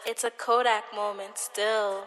It's a Kodak moment still.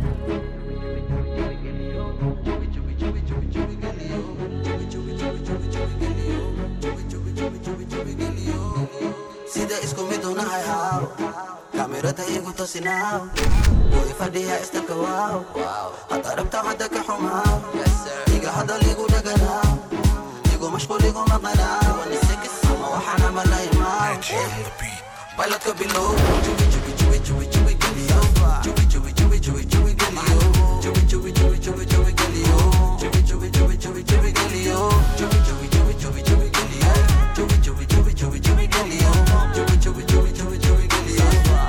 sida isku mid unahay haw kaamirada igu tosinaaw way fadhiya istabka waaw hadda rabta hadda ka xumaaw iga hadal igu dhaganaaw igu mashquul igu maqanaaw ama waxaan amalaymaa bayladka bilow jubi jubi jubi jubi jubi geliyo jubi jubi jubi jubi jubi geliyo jubi jubi jubi jubi jubi geliyo jubi jubi jubi jubi jubi geliyo jubi jubi jubi jubi jubi geliyo jubi jubi jubi jubi jubi geliyo jubi jubi jubi jubi jubi geliyo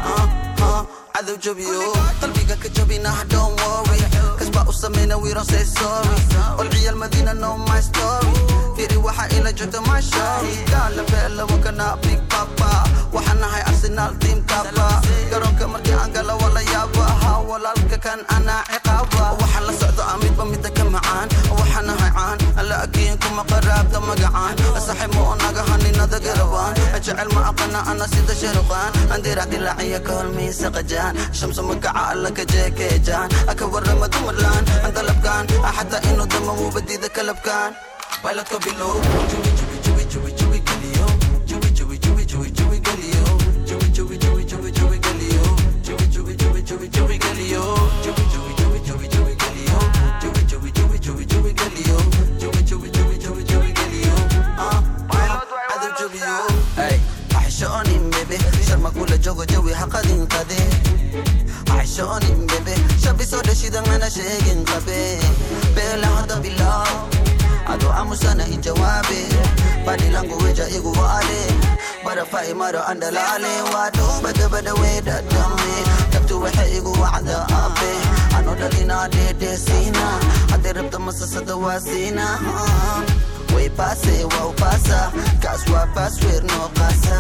cadow jabiyo qalbiga ka jabinaha don't worry kasbaa u sameyna we don't say sorry walciyaal madiina know my story firi waxa ila joogta my shori gaala beela wakana big papa waxaan nahay arsenal team kapa garoonka markii aan gala wala yaaba ha walaalka kan anaa ciqaaba waxaan la socdo amidba mida ka macaan waxaan nahay caan alla agiin kuma qaraabta magacaan saxiib ma naga haninada garabaan jecel ma aqana ana sida sharuqaan andirac dilaaciya ka holmiisa qajaan shamsu magaca alla ka jeekeejaan aka warama dumarlaan dalabkaan xataa inuu dama wubadida kalabkaan bayladka bilow jubi jubi jubi jubi jubi geliyo jubi jubi jubi jubi jubi geliyo jubi jubi jubi jubi jubi geliyo jubi jubi jubi jubi jubi geliyo jubi jubi jubi jubi jubi geliyo jubi jubi jubi jubi jubi geliyo jubi jubi jubi jubi jubi geliyo ah cadow jabiyo ay axishoonin bebe sharma kula jogo jawi haqadin qade axishoonin bebe shabisoo dhashidangana sheegin qabe beela hada bilaw ado amusana ijawaabe badi langu weja igu waale barafai maro andalaale waado badabada weedadame dabtu waxay igu wacda abe ano dhalina dheedheesiina haddii rabta masasada waa siina way paase waa upasa kaas waa pasweer noo qaasa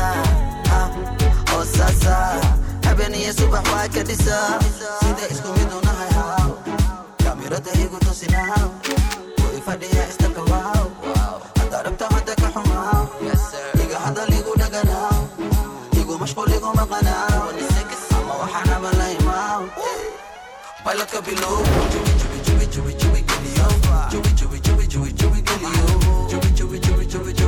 oo sasa habeniyo subax waa ka dhisa sida isku mid unahay haw kaamirada igu tosinaaw way fadhiya istabka waaw hadda rabta hadda ka xumaaw iga hadal igu dhaganaaw igu mashquul igu maqanaaw ama waxaan amalaymaa bayladka bilow jubi jubi jubi jubi jubi geliyo jubi jubi jubi jubi jubi geliyo jubi jubi jubi jubi jubi